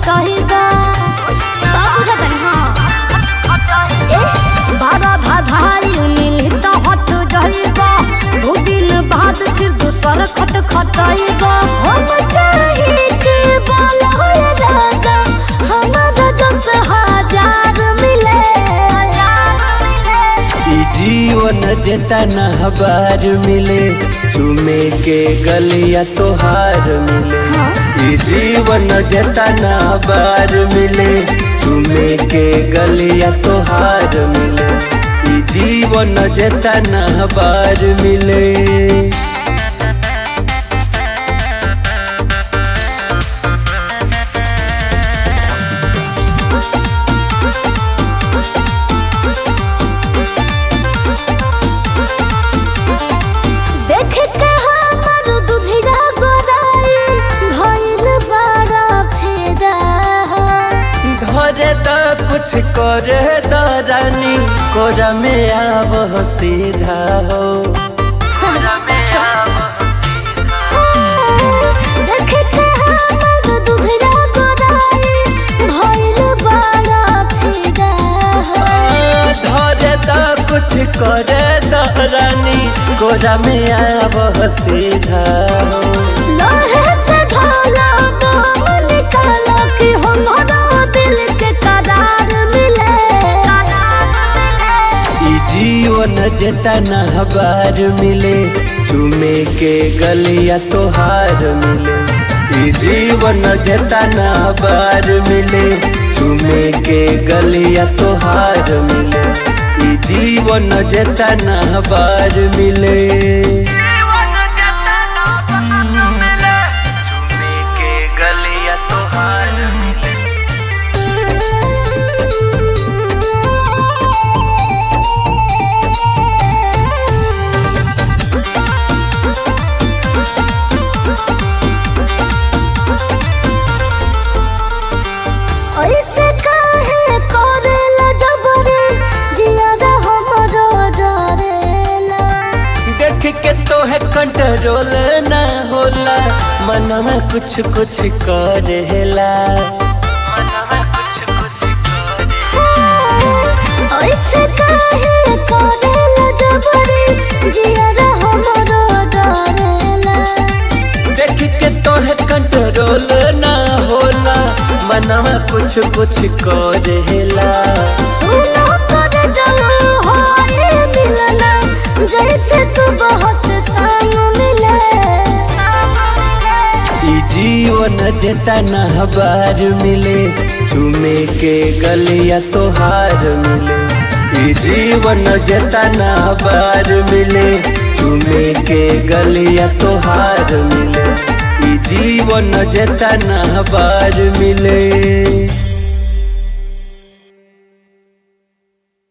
खटहिबा सब बुझतन हाँ बारा धाधाई मिली तो हट जाइबा दो दिन बाद फिर दूसर खट खटहिबा हम चाहे के बोला है राजा हमारा जस हजार मिले ई जीवन जेतना बार मिले चुमे के गलिया तोहार मिले ई जीवन जेतना बार मिले चुमे के गलिया तोहार मिले ई जीवन जेतना बार मिले देख के हमर दुधिया गोराई भइल बड़ा फेदा धरे द कुछ करे द रानी कोरा में आव सीधा हो कोरा में आव सीधा देख के हमर दुधिया गोराई भइल बड़ा फेदा धरे द कुछ करे द रानी कोरा में आव सीधा हो लोहे से ढाला बम निकाला कि हमारा दिल के करार मिले ई जीवन जेतना बार मिले चुमे के गलिया तोहार मिले ई जीवन जेतना बार मिले चुमे के गलिया तोहार मिले ई जीवन जेतना बार मिले चुमे के गलिया तोहार मिले ऐसे काहे करेला जबरे जियादा हमरो डरेला देख के तो है कंट्रोल ना होला मन में कुछ कुछ करेला मन में कुछ कुछ करेला ऐसे काहे करेला जबरे जियादा हमरो डरेला देख के तो है कंट्रोल ना होला मन में कुछ कुछ करेला सुनो कर जाओ हाय मिलना जैसे सुबह से शाम मिले ई जीवन जेतना बार मिले चुमे के गलिया तोहार मिले ई जीवन जेतना बार मिले चुमे के गलिया तोहार मिले ई जीवन जेतना बार मिले